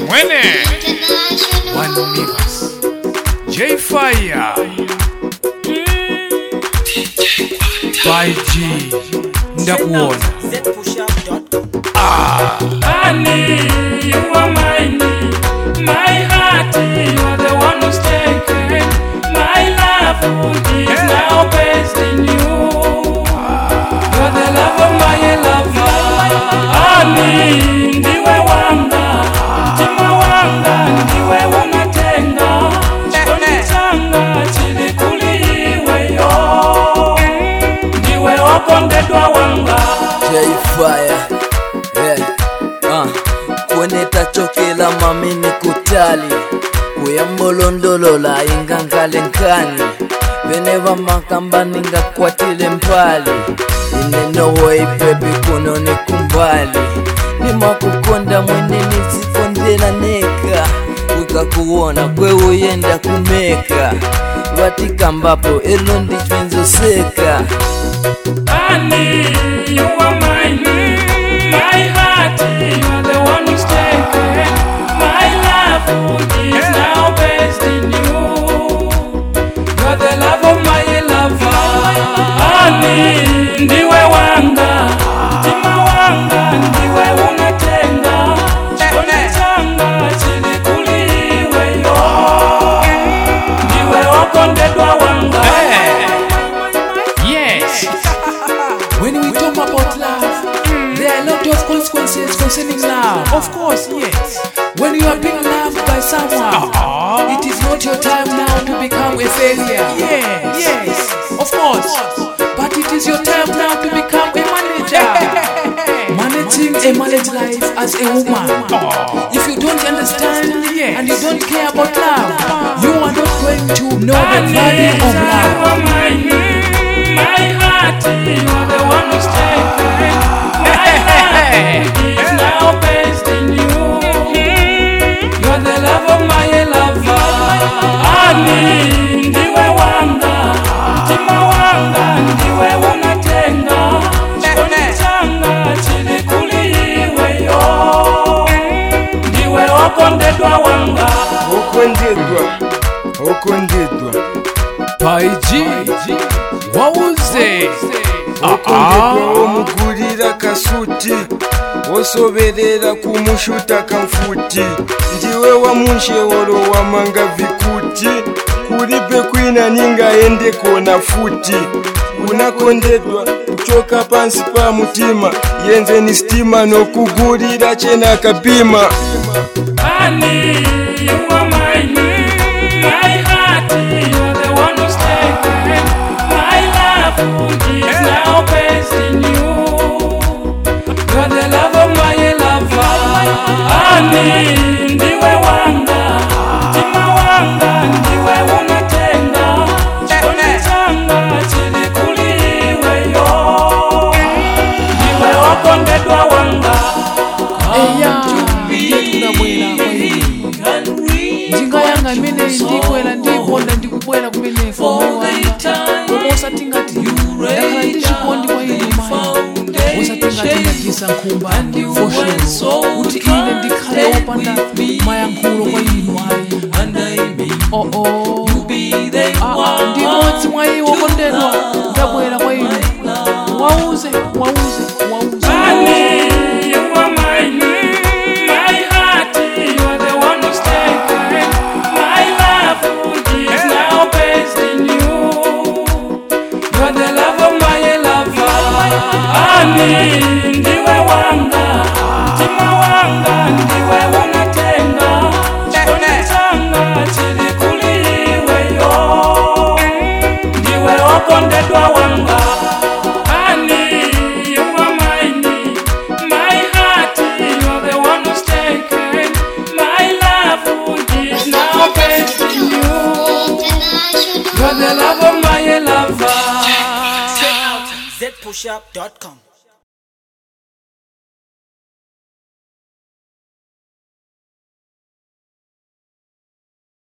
Mwene One Universe J Fire 5G ndakuona Honey, you are mine. My heart, you are the one who's taken. My love is now based in you. You're the love of my lover. Honey, ndiwe wanga, mtima wanga, ndiwe unatenga. Chikoni changa chili kuliweyo. Ndiwe wakondedwa wanga. J-Fire yeah. uh. kwenetachokela mamini kutali kuyambolondolola ingangalenkani vene vamakambani ngakwatile mpali inenowoi bebi kuno ni kumbali nimakukonda mwene nizifondela neka wikakuwona kweuyenda kumeka vatikambapo elo ndichvenzoseka Honey, you are mine. My heart, you are the one who's taken. My love is now based in you. You're the love of my lover. Honey, ndiwe wanga, mtima wanga, ndiwe unatenga. Chikoni changa chili kuliweyo. Ndiwe wakondedwa wanga. Yes When we talk about love There are a lot of consequences concerning love Of course, yes When you are being loved by someone It is not your time now to become a failure Yes, yes Of course But it is your time now to become a manager Managing a marriage life as a woman If you don't understand and you don't care about love You are not going to know the value of love My heart, you are the one who's taken. My love is now based in you. You're the love of my lover. Honey, ndiwe wanga, mtima wanga, ndiwe unatenga. Chikoni changa chili kuliweyo. Ndiwe wakondedwa wanga. okondedwa okondedwa Paiji wauze okondedwa omugulira kasuti osoberera kumushuta kamfuti ndiwe wamunshewolo wamanga vikuti kulibe kwina ningaende kona futi unakondedwa kuchoka pansi pa mutima yenze ni sitima nokugulira chena kapima Honey, you are mine. My heart, you are the one who's taken. My love is now based in you. You're the love of my lover. Honey, ndiwe wanga, mtima wanga, ndiwe unatenga. Chikoni changa chili kuliweyo. Ndiwe wakondedwa wanga. eya ndiye tunabwera kwaini njinga yanga imene ndikwera ndikonda ndikubwera kumeneko koma usati ngati ndakhala ndichikondi kwa ine mayi usati ngati ndagisa nkhumba foshero kuti ine ndikhale wopanda mayankhulo kwa inu ayi oo ndimodzi mwa iwo kondedwa ndabwera kwa inu wauze wauze wauze Honey, you are mine. My heart, you are the one who's taken. My love is now based in you. You're the love of my lover. Honey, ndiwe wanga, mtima wanga, ndiwe unatenga. Chikoni changa chili kuliweyo. Ndiwe wakondedwa wanga. Honey, you are mine. My heart, you are the one who's taken. My love is now based in you. You're the love of my lover. zpushup.com